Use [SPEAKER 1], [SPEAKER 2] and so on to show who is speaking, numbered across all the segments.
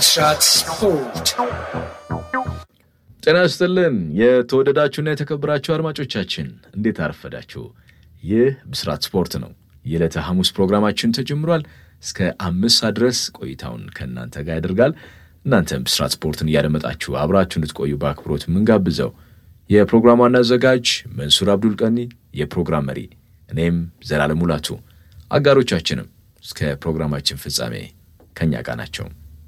[SPEAKER 1] ብስራት ስፖርት
[SPEAKER 2] ጤና ይስጥልን የተወደዳችሁና የተከበራችሁ አድማጮቻችን እንዴት አረፈዳችሁ? ይህ ብስራት ስፖርት ነው። የዕለተ ሐሙስ ፕሮግራማችን ተጀምሯል። እስከ አምስት ሰዓት ድረስ ቆይታውን ከእናንተ ጋር ያደርጋል። እናንተም ብስራት ስፖርትን እያደመጣችሁ አብራችሁ እንድትቆዩ በአክብሮት የምንጋብዘው የፕሮግራሙ ዋና አዘጋጅ መንሱር አብዱል ቀኒ፣ የፕሮግራም መሪ እኔም ዘላለም ሙላቱ፣ አጋሮቻችንም እስከ ፕሮግራማችን ፍጻሜ ከእኛ ጋር ናቸው።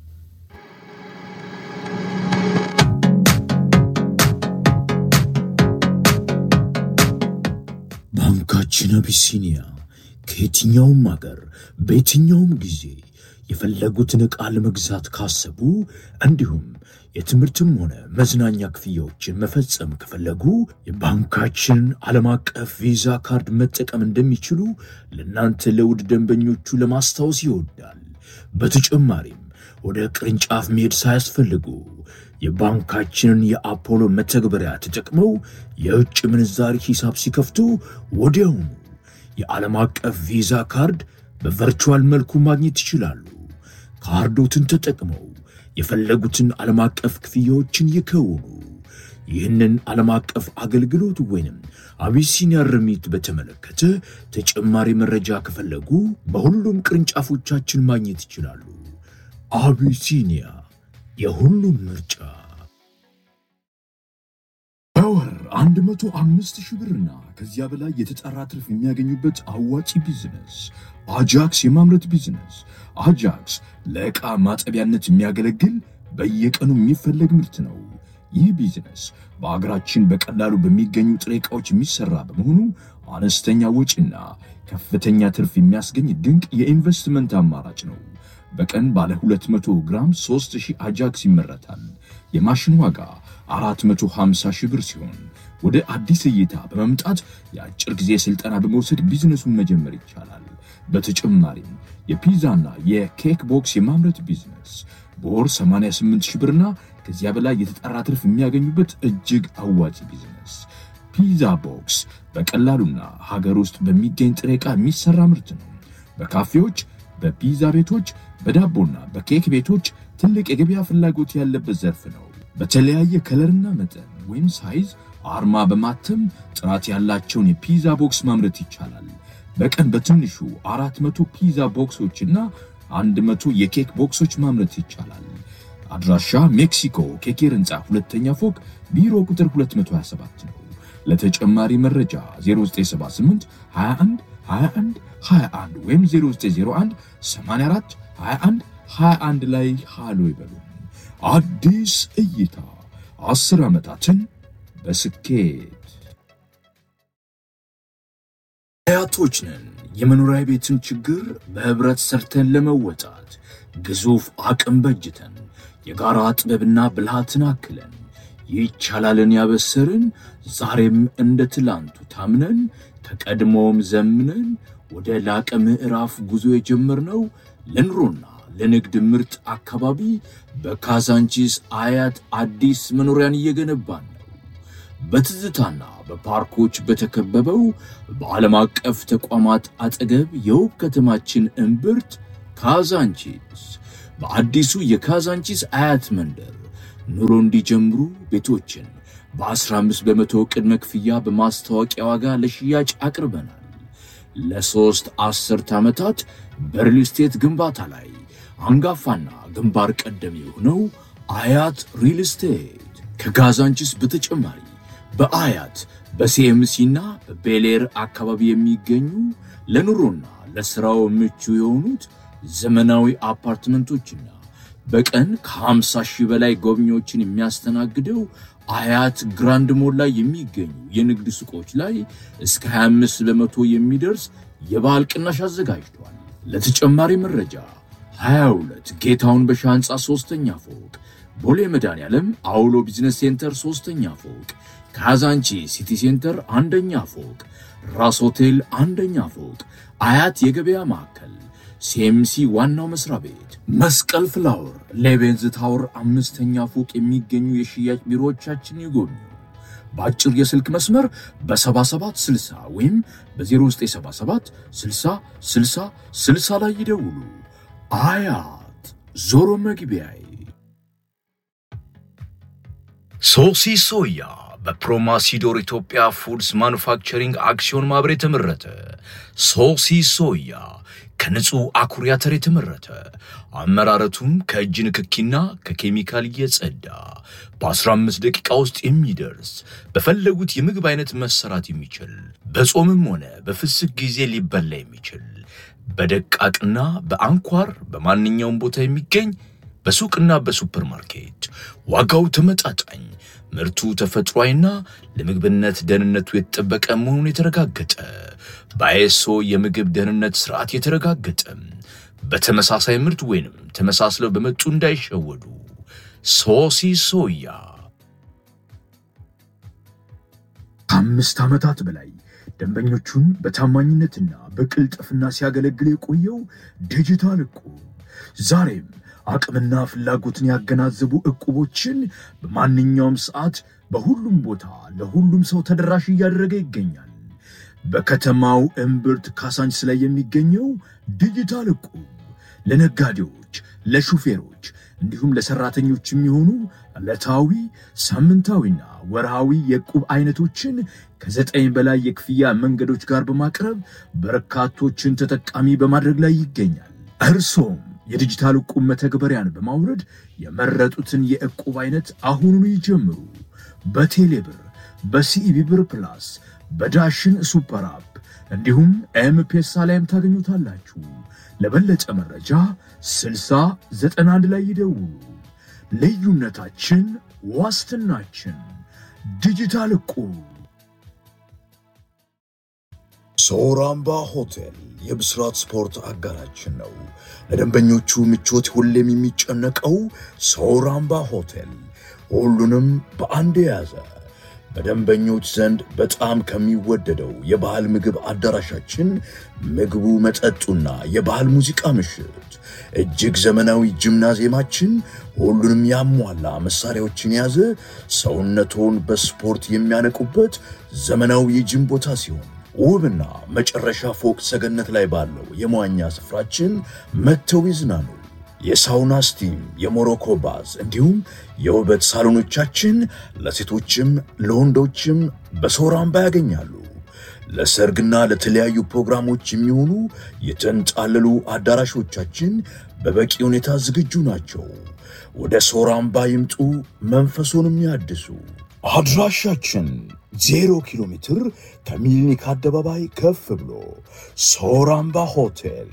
[SPEAKER 3] ባንካችን አቢሲኒያ ከየትኛውም አገር በየትኛውም ጊዜ የፈለጉትን ዕቃ ለመግዛት ካሰቡ እንዲሁም የትምህርትም ሆነ መዝናኛ ክፍያዎችን መፈጸም ከፈለጉ የባንካችንን ዓለም አቀፍ ቪዛ ካርድ መጠቀም እንደሚችሉ ለእናንተ ለውድ ደንበኞቹ ለማስታወስ ይወዳል። በተጨማሪም ወደ ቅርንጫፍ መሄድ ሳያስፈልጉ የባንካችንን የአፖሎ መተግበሪያ ተጠቅመው የውጭ ምንዛሪ ሂሳብ ሲከፍቱ ወዲያውኑ የዓለም አቀፍ ቪዛ ካርድ በቨርቹዋል መልኩ ማግኘት ይችላሉ። ካርዶትን ተጠቅመው የፈለጉትን ዓለም አቀፍ ክፍያዎችን ይከውኑ። ይህንን ዓለም አቀፍ አገልግሎት ወይንም አቢሲኒያ ርሚት በተመለከተ ተጨማሪ መረጃ ከፈለጉ በሁሉም ቅርንጫፎቻችን ማግኘት ይችላሉ። አቢሲኒያ የሁሉም ምርጫ። በወር 105 ሺህ ብርና ከዚያ በላይ የተጣራ ትርፍ የሚያገኙበት አዋጪ ቢዝነስ አጃክስ የማምረት ቢዝነስ። አጃክስ ለዕቃ ማጠቢያነት የሚያገለግል በየቀኑ የሚፈለግ ምርት ነው። ይህ ቢዝነስ በአገራችን በቀላሉ በሚገኙ ጥሬ ዕቃዎች የሚሰራ በመሆኑ አነስተኛ ወጪና ከፍተኛ ትርፍ የሚያስገኝ ድንቅ የኢንቨስትመንት አማራጭ ነው። በቀን ባለ 200 ግራም 3000 አጃክስ ይመረታል። የማሽን ዋጋ 450 ሺህ ብር ሲሆን ወደ አዲስ እይታ በመምጣት የአጭር ጊዜ ስልጠና በመውሰድ ቢዝነሱን መጀመር ይቻላል። በተጨማሪም የፒዛና የኬክ ቦክስ የማምረት ቢዝነስ በወር 88 ሺህ ብርና ከዚያ በላይ የተጣራ ትርፍ የሚያገኙበት እጅግ አዋጭ ቢዝነስ። ፒዛ ቦክስ በቀላሉና ሀገር ውስጥ በሚገኝ ጥሬ ዕቃ የሚሰራ ምርት ነው። በካፌዎች፣ በፒዛ ቤቶች፣ በዳቦና በኬክ ቤቶች ትልቅ የገበያ ፍላጎት ያለበት ዘርፍ ነው። በተለያየ ከለርና መጠን ወይም ሳይዝ አርማ በማተም ጥራት ያላቸውን የፒዛ ቦክስ ማምረት ይቻላል። በቀን በትንሹ 400 ፒዛ ቦክሶችና 100 የኬክ ቦክሶች ማምረት ይቻላል። አድራሻ ሜክሲኮ ኬኬር ህንፃ ሁለተኛ ፎቅ ቢሮ ቁጥር 227 ነው። ለተጨማሪ መረጃ 0978 21 21 21 ወይም 0901 84 21 21 ላይ ሃሎ ይበሉ። አዲስ እይታ አስር ዓመታትን በስኬት አያቶች ነን። የመኖሪያ ቤትን ችግር በህብረት ሰርተን ለመወጣት ግዙፍ አቅም በጅተን የጋራ ጥበብና ብልሃትን አክለን ይቻላልን ያበሰርን ዛሬም እንደ ትላንቱ ታምነን ከቀድሞውም ዘምነን ወደ ላቀ ምዕራፍ ጉዞ የጀመርነው ለኑሮና ለንግድ ምርጥ አካባቢ በካዛንቺስ አያት አዲስ መኖሪያን እየገነባን ነው። በትዝታና በፓርኮች በተከበበው በዓለም አቀፍ ተቋማት አጠገብ የውብ ከተማችን እምብርት ካዛንቺስ በአዲሱ የካዛንቺስ አያት መንደር ኑሮ እንዲጀምሩ ቤቶችን በ15 በመቶ ቅድመ ክፍያ በማስታወቂያ ዋጋ ለሽያጭ አቅርበናል። ለሦስት አስርት ዓመታት በሪል ስቴት ግንባታ ላይ አንጋፋና ግንባር ቀደም የሆነው አያት ሪል ስቴት ከካዛንቺስ በተጨማሪ በአያት በሲኤምሲና በቤሌር አካባቢ የሚገኙ ለኑሮና ለሥራው ምቹ የሆኑት ዘመናዊ አፓርትመንቶችና በቀን ከ50 ሺህ በላይ ጎብኚዎችን የሚያስተናግደው አያት ግራንድ ሞል ላይ የሚገኙ የንግድ ሱቆች ላይ እስከ 25 በመቶ የሚደርስ የበዓል ቅናሽ አዘጋጅቷል። ለተጨማሪ መረጃ 22 ጌታውን በሻ ሕንፃ ሦስተኛ ፎቅ፣ ቦሌ መድኃኔዓለም አውሎ ቢዝነስ ሴንተር ሦስተኛ ፎቅ፣ ካዛንቺ ሲቲ ሴንተር አንደኛ ፎቅ፣ ራስ ሆቴል አንደኛ ፎቅ፣ አያት የገበያ ማዕከል፣ ሲኤምሲ ዋናው መስሪያ ቤት፣ መስቀል ፍላወር፣ ሌቤንዝ ታወር አምስተኛ ፎቅ የሚገኙ የሽያጭ ቢሮዎቻችን ይጎብኙ። በአጭር የስልክ መስመር በ7760 ወይም በ0977 60 60 60 ላይ ይደውሉ። አያት ዞሮ መግቢያዬ
[SPEAKER 1] ሶሲ ሶያ በፕሮማሲዶር ኢትዮጵያ ፉድስ ማኑፋክቸሪንግ አክሲዮን ማህበር የተመረተ ሶሲ ሶያ ከንጹህ አኩሪ አተር የተመረተ አመራረቱም ከእጅ ንክኪና ከኬሚካል እየጸዳ በ15 ደቂቃ ውስጥ የሚደርስ በፈለጉት የምግብ አይነት መሰራት የሚችል በጾምም ሆነ በፍስክ ጊዜ ሊበላ የሚችል በደቃቅና በአንኳር በማንኛውም ቦታ የሚገኝ በሱቅና በሱፐር ማርኬት ዋጋው ተመጣጣኝ ምርቱ ተፈጥሯዊና ለምግብነት ደህንነቱ የተጠበቀ መሆኑን የተረጋገጠ በአይኤስኦ የምግብ ደህንነት ስርዓት የተረጋገጠ በተመሳሳይ ምርት ወይንም ተመሳስለው በመጡ እንዳይሸወዱ ሶሲ ሶያ
[SPEAKER 3] ከአምስት ዓመታት በላይ ደንበኞቹን በታማኝነትና በቅልጥፍና ሲያገለግል የቆየው ዲጂታል እቁብ ዛሬም አቅምና ፍላጎትን ያገናዘቡ እቁቦችን በማንኛውም ሰዓት በሁሉም ቦታ ለሁሉም ሰው ተደራሽ እያደረገ ይገኛል። በከተማው እምብርት ካሳንች ላይ የሚገኘው ዲጂታል እቁብ ለነጋዴዎች፣ ለሹፌሮች እንዲሁም ለሰራተኞች የሚሆኑ ዕለታዊ፣ ሳምንታዊና ወርሃዊ የዕቁብ አይነቶችን ከዘጠኝ በላይ የክፍያ መንገዶች ጋር በማቅረብ በርካቶችን ተጠቃሚ በማድረግ ላይ ይገኛል። እርሶም የዲጂታል ዕቁብ መተግበሪያን በማውረድ የመረጡትን የዕቁብ አይነት አሁኑኑ ይጀምሩ። በቴሌብር፣ በሲኢቢ ብር ፕላስ፣ በዳሽን ሱፐር አፕ እንዲሁም ኤምፔሳ ላይም ታገኙታላችሁ። ለበለጠ መረጃ 6091 ላይ ይደውሉ። ልዩነታችን ዋስትናችን። ዲጂታል ዕቁብ።
[SPEAKER 4] ሶራምባ ሆቴል የብስራት ስፖርት አጋራችን ነው። ለደንበኞቹ ምቾት ሁሌም የሚጨነቀው ሶራምባ ሆቴል ሁሉንም በአንድ የያዘ በደንበኞች ዘንድ በጣም ከሚወደደው የባህል ምግብ አዳራሻችን ምግቡ፣ መጠጡና የባህል ሙዚቃ ምሽት፣ እጅግ ዘመናዊ ጂምናዚየማችን ሁሉንም ያሟላ መሳሪያዎችን የያዘ ሰውነቶን በስፖርት የሚያነቁበት ዘመናዊ የጂም ቦታ ሲሆን ውብና መጨረሻ ፎቅ ሰገነት ላይ ባለው የመዋኛ ስፍራችን መጥተው ይዝናኑ። የሳውና ስቲም፣ የሞሮኮ ባዝ እንዲሁም የውበት ሳሎኖቻችን ለሴቶችም ለወንዶችም በሶራምባ ያገኛሉ። ለሰርግና ለተለያዩ ፕሮግራሞች የሚሆኑ የተንጣለሉ አዳራሾቻችን በበቂ ሁኔታ ዝግጁ ናቸው። ወደ ሶራምባ ይምጡ፣ መንፈሶንም ያድሱ። አድራሻችን ዜሮ ኪሎ ሜትር ከሚሊኒክ አደባባይ ከፍ ብሎ ሶራምባ ሆቴል።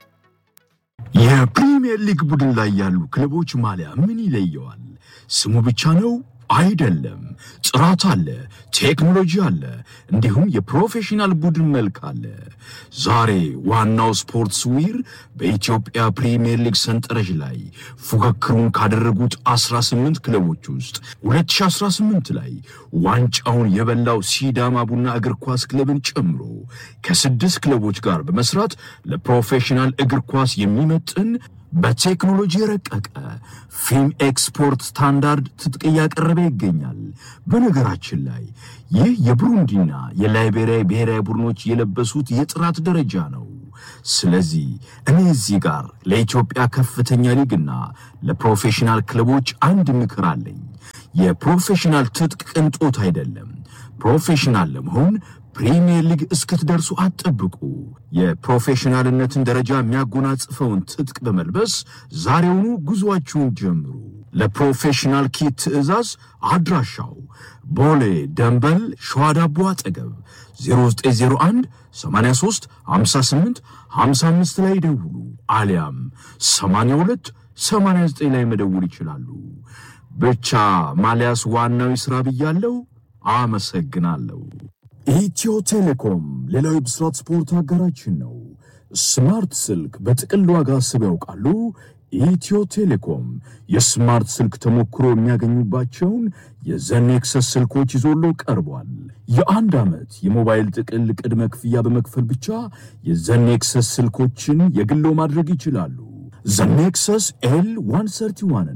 [SPEAKER 3] የፕሪሚየር ሊግ ቡድን ላይ ያሉ ክለቦች ማሊያ ምን ይለየዋል? ስሙ ብቻ ነው አይደለም። ጥራት አለ፣ ቴክኖሎጂ አለ፣ እንዲሁም የፕሮፌሽናል ቡድን መልክ አለ። ዛሬ ዋናው ስፖርትስ ዊር በኢትዮጵያ ፕሪሚየር ሊግ ሰንጠረዥ ላይ ፉክክሩን ካደረጉት 18 ክለቦች ውስጥ 2018 ላይ ዋንጫውን የበላው ሲዳማ ቡና እግር ኳስ ክለብን ጨምሮ ከስድስት ክለቦች ጋር በመስራት ለፕሮፌሽናል እግር ኳስ የሚመጥን በቴክኖሎጂ የረቀቀ ፊልም ኤክስፖርት ስታንዳርድ ትጥቅ እያቀረበ ይገኛል። በነገራችን ላይ ይህ የብሩንዲና የላይቤሪያ ብሔራዊ ቡድኖች የለበሱት የጥራት ደረጃ ነው። ስለዚህ እኔ እዚህ ጋር ለኢትዮጵያ ከፍተኛ ሊግና ለፕሮፌሽናል ክለቦች አንድ ምክር አለኝ። የፕሮፌሽናል ትጥቅ ቅንጦት አይደለም። ፕሮፌሽናል ለመሆን ፕሪሚየር ሊግ እስክትደርሱ አትጠብቁ። የፕሮፌሽናልነትን ደረጃ የሚያጎናጽፈውን ትጥቅ በመልበስ ዛሬውኑ ጉዞአችሁን ጀምሩ። ለፕሮፌሽናል ኪት ትዕዛዝ አድራሻው ቦሌ ደንበል ሸዋ ዳቦ አጠገብ 0901 83 58 55 ላይ ይደውሉ፣ አሊያም 82 89 ላይ መደውል ይችላሉ። ብቻ ማሊያስ ዋናው ይስራ ብያለው። አመሰግናለሁ። ኢትዮ ቴሌኮም ሌላው የብስራት ስፖርት አጋራችን ነው። ስማርት ስልክ በጥቅል ዋጋ አስበው ያውቃሉ? ኢትዮ ቴሌኮም የስማርት ስልክ ተሞክሮ የሚያገኙባቸውን የዘኔክሰስ ስልኮች ይዞሎ ቀርቧል። የአንድ ዓመት የሞባይል ጥቅል ቅድመ ክፍያ በመክፈል ብቻ የዘኔክሰስ ስልኮችን የግሎ ማድረግ ይችላሉ። ዘኔክሰስ ኤል 131ን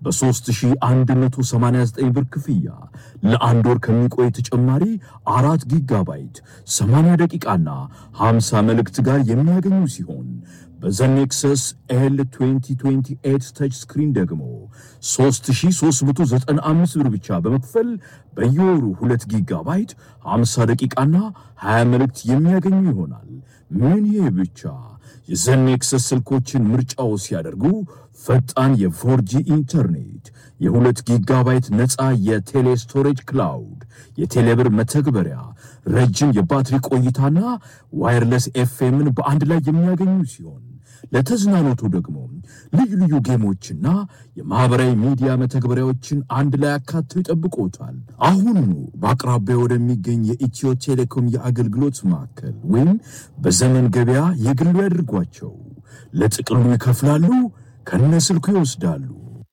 [SPEAKER 3] በ3189 ብር ክፍያ ለአንድ ወር ከሚቆይ ተጨማሪ አራት ጊጋባይት 80 ደቂቃና 50 መልእክት ጋር የሚያገኙ ሲሆን በዘኔክሰስ ኤል 2028 ተች ስክሪን ደግሞ 3395 ብር ብቻ በመክፈል በየወሩ 2 ጊጋባይት 50 ደቂቃና 20 መልእክት የሚያገኙ ይሆናል። ምን ይሄ ብቻ! የዘኔክሰስ ስልኮችን ምርጫው ሲያደርጉ ፈጣን የፎርጂ ኢንተርኔት፣ የሁለት ጊጋባይት ነፃ የቴሌ ስቶሬጅ ክላውድ፣ የቴሌብር መተግበሪያ፣ ረጅም የባትሪ ቆይታና ዋይርለስ ኤፍኤምን በአንድ ላይ የሚያገኙ ሲሆን ለተዝናኖቱ ደግሞ ልዩ ልዩ ጌሞችና የማኅበራዊ ሚዲያ መተግበሪያዎችን አንድ ላይ አካተው ይጠብቆታል። አሁኑኑ በአቅራቢያ ወደሚገኝ የኢትዮ ቴሌኮም የአገልግሎት ማዕከል ወይም በዘመን ገበያ የግሉ ያድርጓቸው። ለጥቅሉ ይከፍላሉ፣ ከነስልኩ ይወስዳሉ።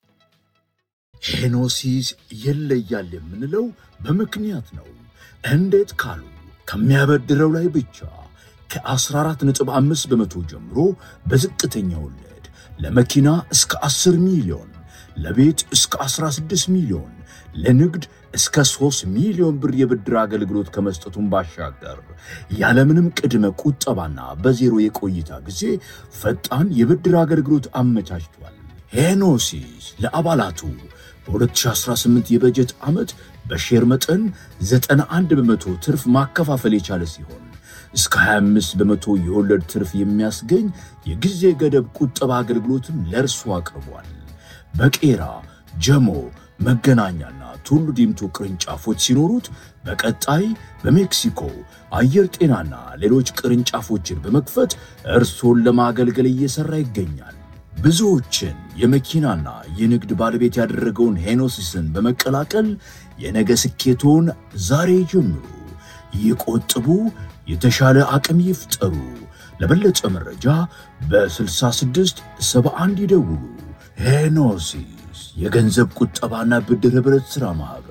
[SPEAKER 4] ሄኖሲስ ይለያል የምንለው በምክንያት ነው። እንዴት ካሉ ከሚያበድረው ላይ ብቻ ከ14.5 በመቶ ጀምሮ በዝቅተኛ ወለድ ለመኪና እስከ 10 ሚሊዮን፣ ለቤት እስከ 16 ሚሊዮን፣ ለንግድ እስከ 3 ሚሊዮን ብር የብድር አገልግሎት ከመስጠቱን ባሻገር ያለምንም ቅድመ ቁጠባና በዜሮ የቆይታ ጊዜ ፈጣን የብድር አገልግሎት አመቻችቷል። ሄኖሲስ ለአባላቱ በ2018 የበጀት ዓመት በሼር መጠን 91 በመቶ ትርፍ ማከፋፈል የቻለ ሲሆን እስከ 25 በመቶ የወለድ ትርፍ የሚያስገኝ የጊዜ ገደብ ቁጠባ አገልግሎትን ለእርሱ አቅርቧል። በቄራ ጀሞ፣ መገናኛና ቱሉ ዲምቱ ቅርንጫፎች ሲኖሩት በቀጣይ በሜክሲኮ አየር ጤናና ሌሎች ቅርንጫፎችን በመክፈት እርሶን ለማገልገል እየሠራ ይገኛል። ብዙዎችን የመኪናና የንግድ ባለቤት ያደረገውን ሄኖሲስን በመቀላቀል የነገ ስኬቶን ዛሬ ጀምሩ። ይቆጥቡ፣ የተሻለ አቅም ይፍጠሩ። ለበለጠ መረጃ በ66 71 ይደውሉ። ሄኖሲስ የገንዘብ ቁጠባና ብድር ኅብረት ሥራ ማኅበር